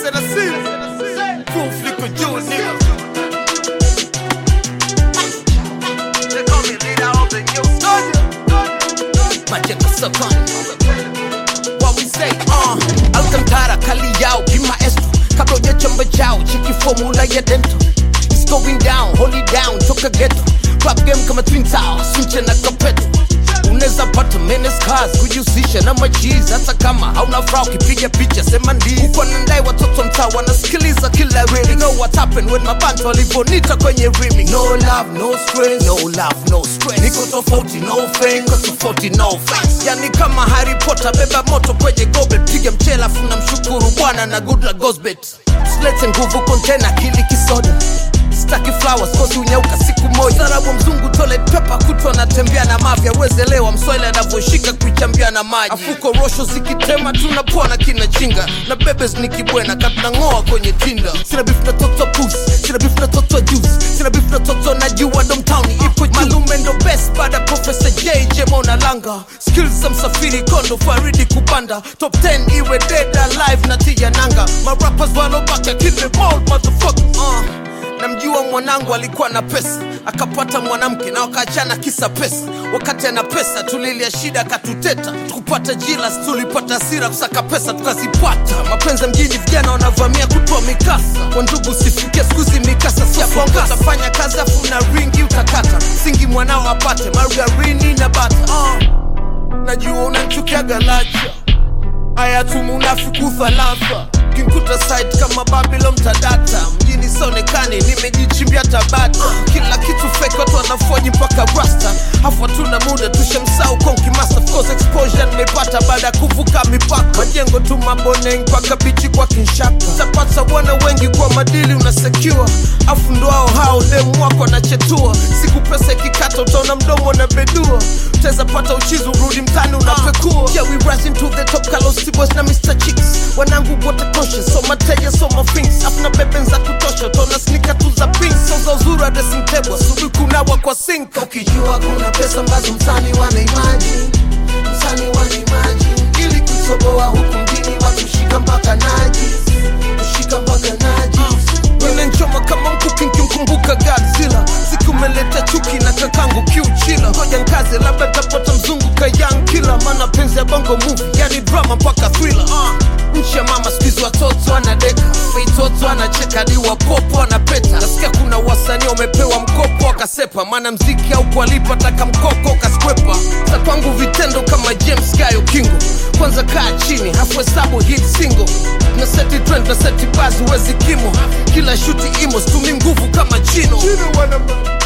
Sasa si proof liko juu nigga. They call me leader of the new soldier. Majengo sokoni What we say uh, Alcantara kali yao kimaestro Kabla ujachamba chao cheki formula ya dento It's going down, hold it down, toka ghetto Rap game kama Twin Towers, sunche na kapeto unaweza pata menes cars kujihusisha na majiz hata kama hauna fra ukipiga picha sema ndi uko na ndai watoto mtaa wanasikiliza kila rili you know what happened when mabantu walivonita kwenye rimi no love no stress no love no stress niko tofauti no fame niko tofauti no face yani kama Harry Potter beba moto kwenye goblet piga mchela funa mshukuru bwana na good luck goes bet silete nguvu container kili kisoda staki flowers kosi unyauka siku moja sarabu mzungu toilet paper kutwa natembea na mafya wezelewa mswahili anavyoshika kuichambia na maji afuko rosho zikitema tunapona kina chinga na bebes nikibwena katunang'oa kwenye tinda sina beef na toto pus sina beef na toto juice sina beef na toto na jua domtown ipo juu malume ndo best baada ya professor jj mona langa skills za msafiri kondo faridi kupanda top 10 iwe dead alive na tija nanga marappers walobaka kill them all motherfucker uh namjua mwanangu alikuwa na pesa akapata mwanamke na wakaachana kisa pesa wakati ana pesa tulilia shida akatuteta tukupata jilas tulipata hasira kusaka pesa tukazipata mapenzi ya mjini vijana wanavamia kutoa mikasa kwa ndugu sifikia skuzi mikasa siafanya kazi afu na ringi utakata singi mwanao apate margarini na bata uh, najua unanchukiaga lacha haya tumunafiki thalatha kinkuta site kama babylon tadata mjini sonekani nimejichimbia tabata kila kitu fake watu wanafoji mpaka rasta hafu hatuna muda tushamsau konki master of course exposure nimepata baada ya kuvuka mipaka majengo tu maboneng mpaka bichi kwa kinshaka tapata bwana wengi kwa madili unasecure afu ndoao hao demu wako anachetua siku pesa ikikata utaona mdomo na bedua utaweza pata uchizi urudi mtani unapekua yeah, we rising to the top Carlos Tibos na Mr. Chicks wanangu wote conscious so mateja so mafings afuna beben za kutosha utaona snika tu za pink so za uzuri wa dressing table asubuhi kunawa kwa sink ukijua kuna pesa ambazo msani wana imagine msani wana imagine ili kutoboa huku mjini watu shika mpaka najis kushika mpaka najis Inanchoma kama mkuki nkimkumbuka Godzilla siku umeleta chuki na kakangu kiuchila ngoja nkaze labda tapata mzungu kayang kila maana penzi ya bongo movie yani drama mpaka thriller uh. nchi ya mama skuizi watoto anadeka feitoto anacheka ni wapopo anapeta nasikia kuna wasanii wamepewa mkopo akasepa maana mziki au kualipa taka mkoko kaskwepa za kwangu vitendo kama james gayo kingo kwanza kaa chini hafu hesabu hit single na seti trend na seti basi wezi kimo kila shuti imo stumi nguvu kama chino Chino wana